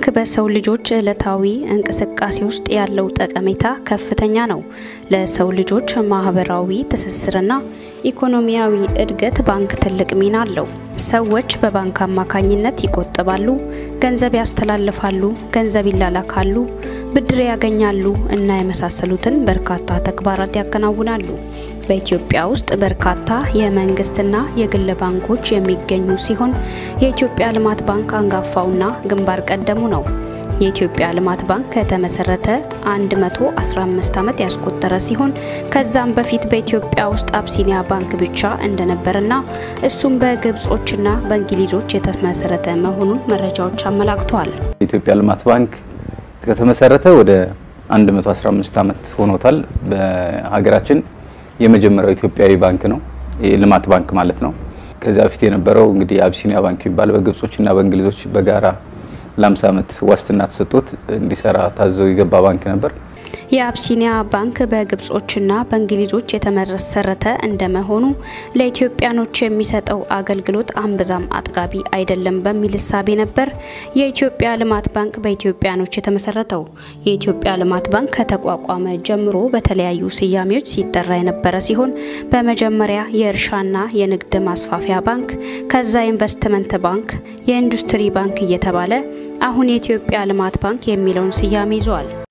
ባንክ በሰው ልጆች ዕለታዊ እንቅስቃሴ ውስጥ ያለው ጠቀሜታ ከፍተኛ ነው። ለሰው ልጆች ማህበራዊ ትስስርና ኢኮኖሚያዊ እድገት ባንክ ትልቅ ሚና አለው። ሰዎች በባንክ አማካኝነት ይቆጥባሉ፣ ገንዘብ ያስተላልፋሉ፣ ገንዘብ ይላላካሉ፣ ብድር ያገኛሉ እና የመሳሰሉትን በርካታ ተግባራት ያከናውናሉ። በኢትዮጵያ ውስጥ በርካታ የመንግስትና የግል ባንኮች የሚገኙ ሲሆን የኢትዮጵያ ልማት ባንክ አንጋፋውና ግንባር ቀደሙ ነው። የኢትዮጵያ ልማት ባንክ ከተመሰረተ 115 ዓመት ያስቆጠረ ሲሆን ከዛም በፊት በኢትዮጵያ ውስጥ አብሲኒያ ባንክ ብቻ እንደነበርና እሱም በግብጾችና በእንግሊዞች የተመሰረተ መሆኑን መረጃዎች አመላክተዋል። የኢትዮጵያ ልማት ባንክ ከተመሰረተ ወደ 115 ዓመት ሆኖታል። በሀገራችን የመጀመሪያው ኢትዮጵያዊ ባንክ ነው፣ የልማት ባንክ ማለት ነው። ከዚያ በፊት የነበረው እንግዲህ አቢሲኒያ ባንክ የሚባል በግብጾችና በእንግሊዞች በጋራ ለ50 ዓመት ዋስትና ተሰጥቶት እንዲሰራ ታዘው የገባ ባንክ ነበር። የአብሲኒያ ባንክ በግብጾችና በእንግሊዞች የተመሰረተ እንደመሆኑ ለኢትዮጵያኖች የሚሰጠው አገልግሎት አንብዛም አጥጋቢ አይደለም በሚል እሳቤ ነበር የኢትዮጵያ ልማት ባንክ በኢትዮጵያኖች የተመሰረተው። የኢትዮጵያ ልማት ባንክ ከተቋቋመ ጀምሮ በተለያዩ ስያሜዎች ሲጠራ የነበረ ሲሆን በመጀመሪያ የእርሻና የንግድ ማስፋፊያ ባንክ፣ ከዛ ኢንቨስትመንት ባንክ፣ የኢንዱስትሪ ባንክ እየተባለ አሁን የኢትዮጵያ ልማት ባንክ የሚለውን ስያሜ ይዟል።